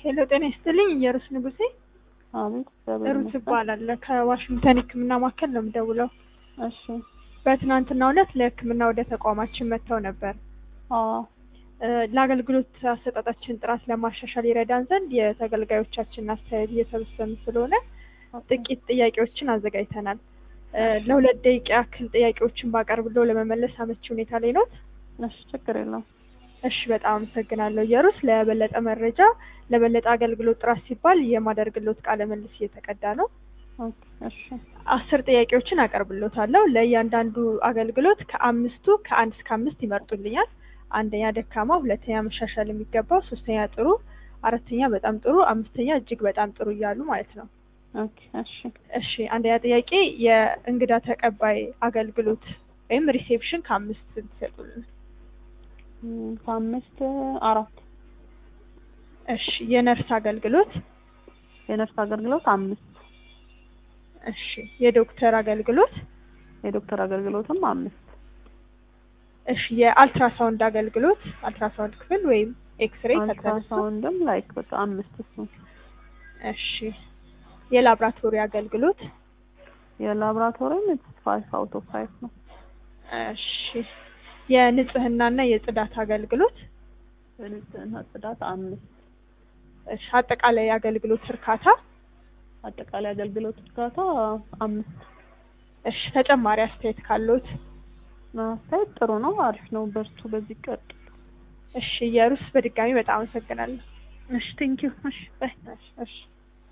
ሄሎ ጤና ይስጥልኝ እየሩስ ንጉሴ አቤት እግዚአብሔር ሩት ይመስገን። እባላለሁ ከዋሽንግተን ህክምና ማዕከል ነው የምደውለው እሺ በትናንትናው ዕለት ለህክምና ወደ ተቋማችን መጥተው ነበር አዎ እ ለአገልግሎት አሰጣጣችን ጥራት ለማሻሻል ይረዳን ዘንድ የተገልጋዮቻችንን አስተያየት እየሰበሰብን ስለሆነ ጥቂት ጥያቄዎችን አዘጋጅተናል እ ለሁለት ደቂቃ ያክል ጥያቄዎችን ባቀርብለው ለመመለስ አመቺ ሁኔታ ላይ ነው እሺ ችግር የለውም። እሺ በጣም አመሰግናለሁ እየሩስ ለበለጠ መረጃ ለበለጠ አገልግሎት ጥራት ሲባል የማደርግሎት ቃለ መልስ እየተቀዳ ነው ኦኬ እሺ አስር ጥያቄዎችን አቀርብሎታለሁ ለእያንዳንዱ አገልግሎት ከአምስቱ ከአንድ እስከ አምስት ይመርጡልኛል አንደኛ ደካማ ሁለተኛ መሻሻል የሚገባው ሶስተኛ ጥሩ አራተኛ በጣም ጥሩ አምስተኛ እጅግ በጣም ጥሩ እያሉ ማለት ነው ኦኬ እሺ እሺ አንደኛ ጥያቄ የእንግዳ ተቀባይ አገልግሎት ወይም ሪሴፕሽን ከአምስት ትሰጡልን እም፣ ከአምስት አራት እሺ የነርስ አገልግሎት የነርስ አገልግሎት አምስት እሺ የዶክተር አገልግሎት የዶክተር አገልግሎትም አምስት እሺ የአልትራሳውንድ አገልግሎት አልትራሳውንድ ክፍል ወይም ኤክስሬይ ከተነሳ አልትራሳውንድም ላይክ በቃ አምስት እሱ እሺ የላብራቶሪ አገልግሎት የላብራቶሪም ፋይቭ አውት ኦፍ ፋይቭ ነው። እሺ የንጽህናና የጽዳት አገልግሎት የንጽህና ጽዳት አምስት እሺ አጠቃላይ የአገልግሎት እርካታ አጠቃላይ አገልግሎት እርካታ አምስት እሺ ተጨማሪ አስተያየት ካለዎት አስተያየት ጥሩ ነው፣ አሪፍ ነው። በርቱ፣ በዚህ ቀጥሉ። እሺ የሩስ በድጋሚ በጣም አመሰግናለሁ እሺ ቴንኪው። እሺ ባይ እሺ እሺ